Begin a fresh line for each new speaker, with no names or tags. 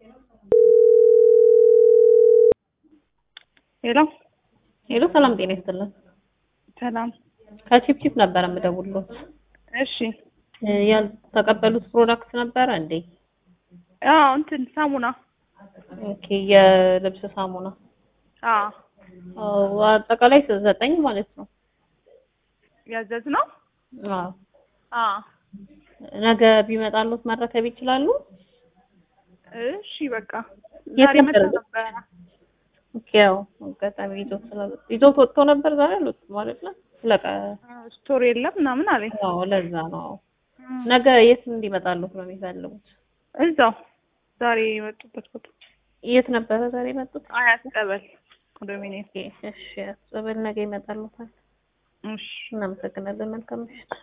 ሄሎ
ሄሎ ሰላም ጤና ይስጥልን።
ሰላም።
ከቺፕቺፕ ነበረ የምደውልሎት።
እሺ
እ ያልተቀበሉት ፕሮዳክት ነበረ እንዴ?
አዎ እንትን ሳሙና
ኦኬ የልብስ ሳሙና
አዎ
አዎ፣ አጠቃላይ ዘጠኝ ማለት ነው።
ያዘዝ ነው።
አዎ
አዎ
ነገ ቢመጣሉት መረከብ ይችላሉ?
እሺ በቃ
የት
ዛሬ
ነበር?
መጣ ነበረ።
ኦኬ ያው አጋጣሚ ይዞት ስላለ ይዞት ወጥቶ ነበር ዛሬ አሉት ማለት ነው። ስለቀ
ስቶር የለም ምናምን አለኝ።
አዎ ለዛ ነው። አዎ ነገ የት እንዲመጣሉት ነው የሚፈልጉት?
እዛው ዛሬ የመጡበት ቦታ
የት ነበረ ዛሬ የመጡት?
አያት ቀበል ኮንዶሚኒየም።
ኦኬ እሺ፣ ጸበል ነገ ይመጣሉታል።
እሺ
እናመሰግናለን። መልካም ምሽት።